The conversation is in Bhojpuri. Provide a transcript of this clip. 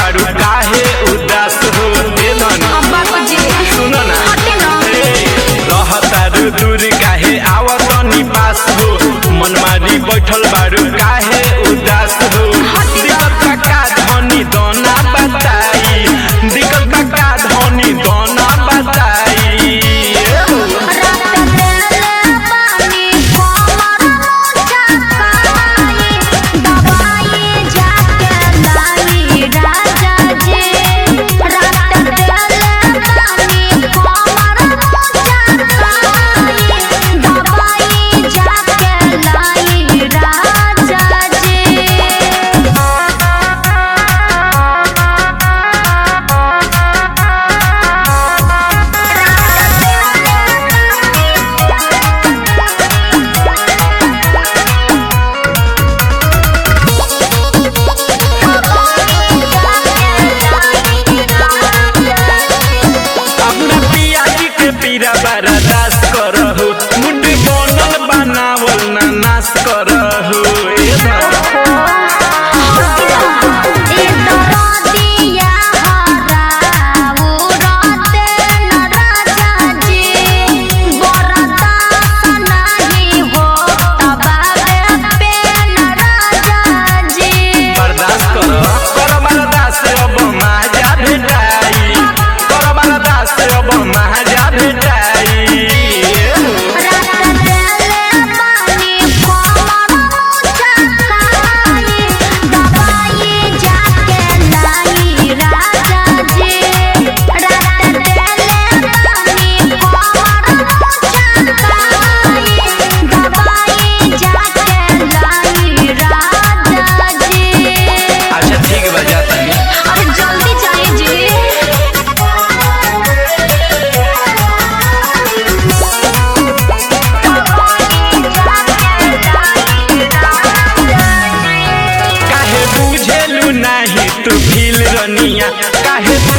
बारू काहे उदास हो ए धन अब्बा को जी सुनो ना हटे ना रहतारू दूर काहे आवतनी पास हो मनमारी बैठल बारू काहे उदास हो दिक्कत का का धनी दोना बताई दिक्कत का का धनी दोना बताई रात देले पानी कोमर मुझकाई दवाई जाके लाई राजा जी रात देले पानी कोमर मुझकाई दवाई जाके लाई राजा जी अपना पियाजी के पीरा बर्दाश्त करहु मुंडी बनल बनावल ना नाश करहु ए धन बर्दाश्त कर कर बर्दाश्त अब महाजा भेटाई कर बर्दाश्त अब महाजा भेटाई अच्छा ठीक बा जा तनी अरे जल्दी जाइए जी काहे बुझेलु नाही तू फील रनिया काहे